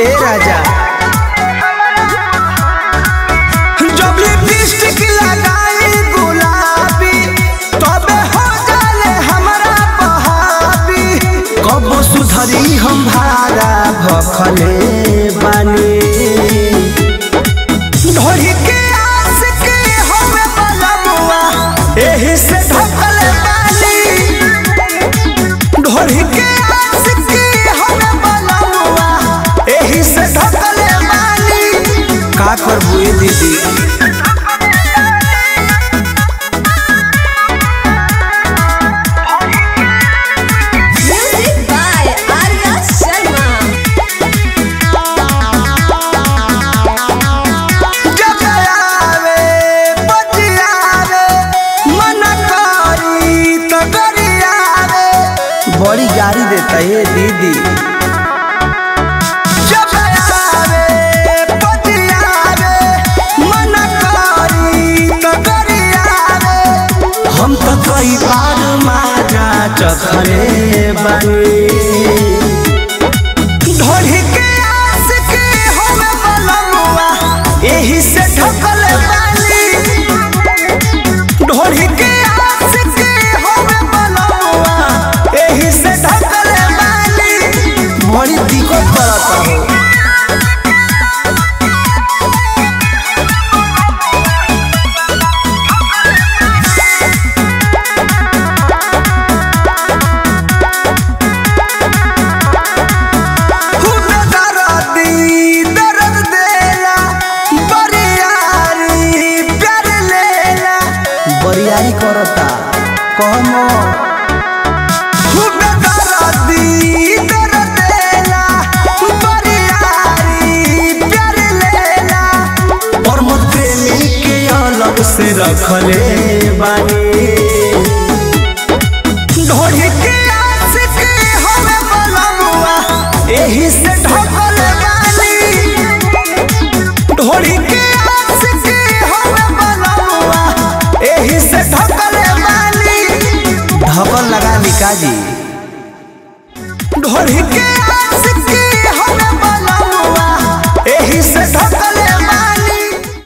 ए राजा जब लिपस्टिक लगाई गुलाबी तबे हो जाले हमरा बहाबी कब सुधरी हम भारा भखले बानी ढोरी के आस के हमें बलमुआ एही से ढकल बानी ढोरी के आस के हमें बलमुआ एही से ढकल बानी का करबू ए दीदी Music by Arya Sharma. जब आवे बतियावे मन करी तो गरियावे बड़ी गाड़ी देता है दीदी जब आवे बतियावे मन करी तो गरियावे हम तो कई बार माजा चखले बनी ढोली के आस के हमें बलमुआ एही से ढकल बानी ढोली के आस के हमें बलमुआ एही से ढकल बानी बड़ी दिक्कत करता हो खूब दर्दी दर्द देला बरियारी प्यार लेला बरियारी करता कहमो खूब दर्दी दर्द देला बरियारी प्यार लेला और मोर प्रेमी के अलग से रखले बानी